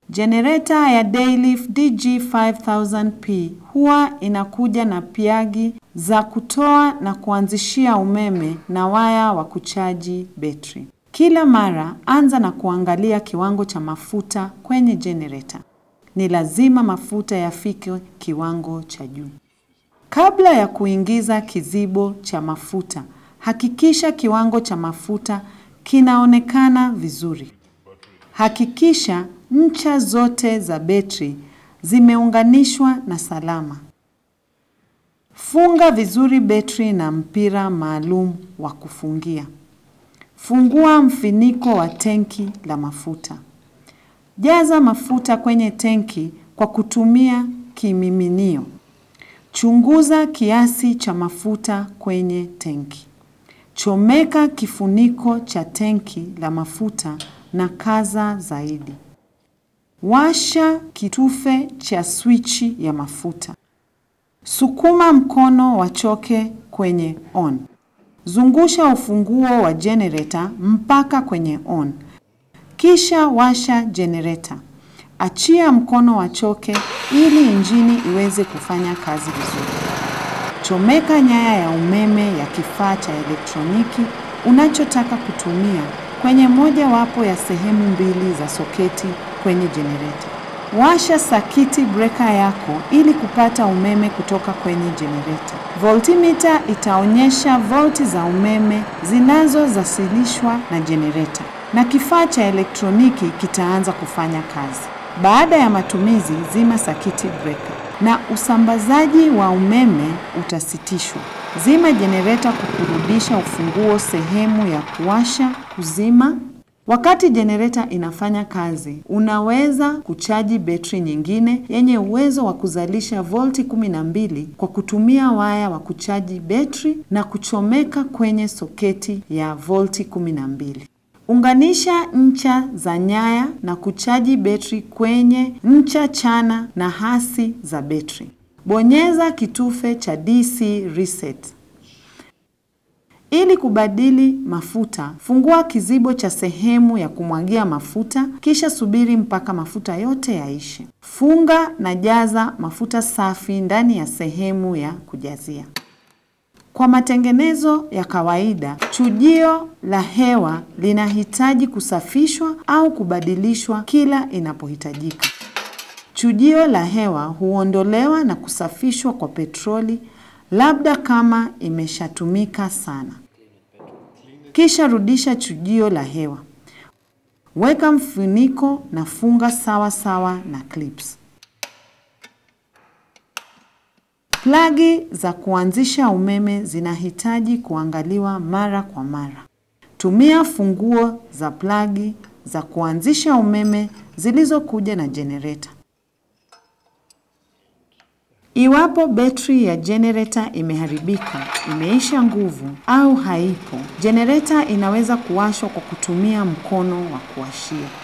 Jenereta ya Dayleaf DG5000P huwa inakuja na piagi za kutoa na kuanzishia umeme na waya wa kuchaji betri. Kila mara anza na kuangalia kiwango cha mafuta kwenye jenereta. Ni lazima mafuta yafike kiwango cha juu. Kabla ya kuingiza kizibo cha mafuta, hakikisha kiwango cha mafuta kinaonekana vizuri. Hakikisha ncha zote za betri zimeunganishwa na salama. Funga vizuri betri na mpira maalum wa kufungia. Fungua mfiniko wa tenki la mafuta. Jaza mafuta kwenye tenki kwa kutumia kimiminio. Chunguza kiasi cha mafuta kwenye tenki. Chomeka kifuniko cha tenki la mafuta na kaza zaidi. Washa kitufe cha swichi ya mafuta. Sukuma mkono wa choke kwenye on. Zungusha ufunguo wa generator mpaka kwenye on. Kisha washa generator. Achia mkono wa choke ili injini iweze kufanya kazi vizuri. Chomeka nyaya ya umeme ya kifaa cha elektroniki unachotaka kutumia kwenye moja wapo ya sehemu mbili za soketi kwenye jenereta. Washa sakiti breka yako ili kupata umeme kutoka kwenye jenereta. Voltimeter itaonyesha volti za umeme zinazozasilishwa na jenereta na kifaa cha elektroniki kitaanza kufanya kazi. Baada ya matumizi, zima sakiti breka na usambazaji wa umeme utasitishwa. Zima jenereta kwa kurudisha ufunguo sehemu ya kuwasha, kuzima. Wakati jenereta inafanya kazi, unaweza kuchaji betri nyingine yenye uwezo wa kuzalisha volti 12 kwa kutumia waya wa kuchaji betri na kuchomeka kwenye soketi ya volti 12. Unganisha ncha za nyaya na kuchaji betri kwenye ncha chana na hasi za betri. Bonyeza kitufe cha DC reset. Ili kubadili mafuta, fungua kizibo cha sehemu ya kumwagia mafuta, kisha subiri mpaka mafuta yote yaishe. Funga na jaza mafuta safi ndani ya sehemu ya kujazia. Kwa matengenezo ya kawaida, chujio la hewa linahitaji kusafishwa au kubadilishwa kila inapohitajika. Chujio la hewa huondolewa na kusafishwa kwa petroli, labda kama imeshatumika sana. Kisha rudisha chujio la hewa. Weka mfuniko na funga sawa sawa na clips. Plagi za kuanzisha umeme zinahitaji kuangaliwa mara kwa mara. Tumia funguo za plagi za kuanzisha umeme zilizokuja na jenereta. Iwapo betri ya jenereta imeharibika, imeisha nguvu au haipo, jenereta inaweza kuwashwa kwa kutumia mkono wa kuwashia.